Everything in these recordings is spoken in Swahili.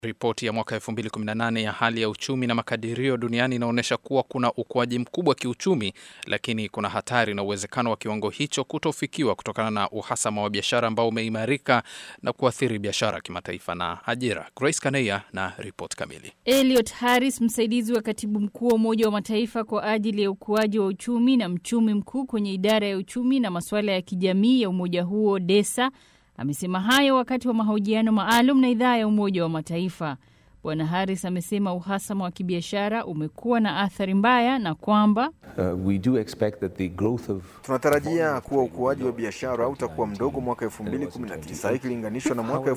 Ripoti ya mwaka 2018 ya hali ya uchumi na makadirio duniani inaonyesha kuwa kuna ukuaji mkubwa kiuchumi, lakini kuna hatari na uwezekano wa kiwango hicho kutofikiwa kutokana na uhasama wa biashara ambao umeimarika na kuathiri biashara kimataifa na ajira. Grace Kaneya na ripoti kamili. Elliot Harris, msaidizi wa katibu mkuu wa Umoja wa Mataifa kwa ajili ya ukuaji wa uchumi na mchumi mkuu kwenye idara ya uchumi na masuala ya kijamii ya umoja huo DESA amesema hayo wakati wa mahojiano maalum na idhaa ya Umoja wa Mataifa. Bwana Harris amesema uhasama wa kibiashara umekuwa na athari mbaya na kwamba Uh, we do expect that the growth of Tunatarajia kuwa ukuaji wa biashara utakuwa mdogo mwaka 2019 ikilinganishwa na mwaka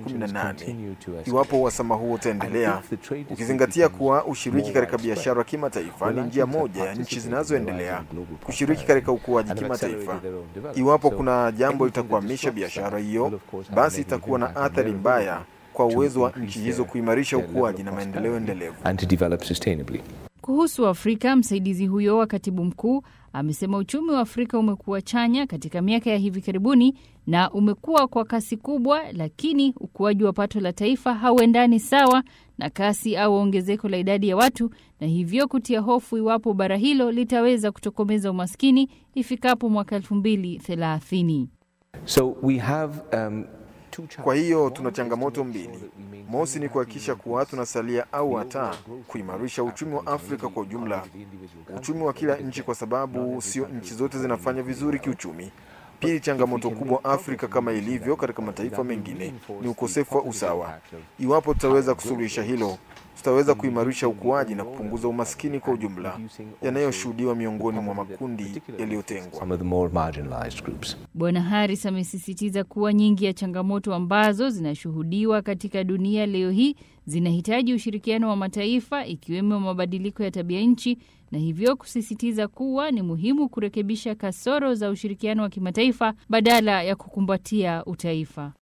2018 iwapo uhasama huo utaendelea, ukizingatia kuwa ushiriki katika biashara kimataifa ni njia moja ya nchi zinazoendelea kushiriki katika ukuaji kimataifa. Iwapo kuna jambo litakwamisha biashara hiyo, basi itakuwa na athari mbaya kwa uwezo wa nchi hizo kuimarisha ukuaji na maendeleo endelevu. and to develop sustainably. Kuhusu Afrika, msaidizi huyo wa katibu mkuu amesema uchumi wa Afrika umekuwa chanya katika miaka ya hivi karibuni na umekuwa kwa kasi kubwa, lakini ukuaji wa pato la taifa hauendani sawa na kasi au ongezeko la idadi ya watu, na hivyo kutia hofu iwapo bara hilo litaweza kutokomeza umaskini ifikapo mwaka elfu mbili thelathini. So we have um, two Kwa hiyo challenges. tuna changamoto mbili. Mosi ni kuhakikisha kuwa tunasalia au hata kuimarisha uchumi wa Afrika kwa ujumla, uchumi wa kila nchi, kwa sababu sio nchi zote zinafanya vizuri kiuchumi. Pili, changamoto kubwa Afrika kama ilivyo katika mataifa mengine ni ukosefu wa usawa. Iwapo tutaweza kusuluhisha hilo, tutaweza kuimarisha ukuaji na kupunguza umaskini kwa ujumla yanayoshuhudiwa miongoni mwa makundi yaliyotengwa. Some of the more marginalized groups. Bwana Harris amesisitiza kuwa nyingi ya changamoto ambazo zinashuhudiwa katika dunia leo hii zinahitaji ushirikiano wa mataifa ikiwemo mabadiliko ya tabia nchi, na hivyo kusisitiza kuwa ni muhimu kurekebisha kasoro za ushirikiano wa kimataifa badala ya kukumbatia utaifa.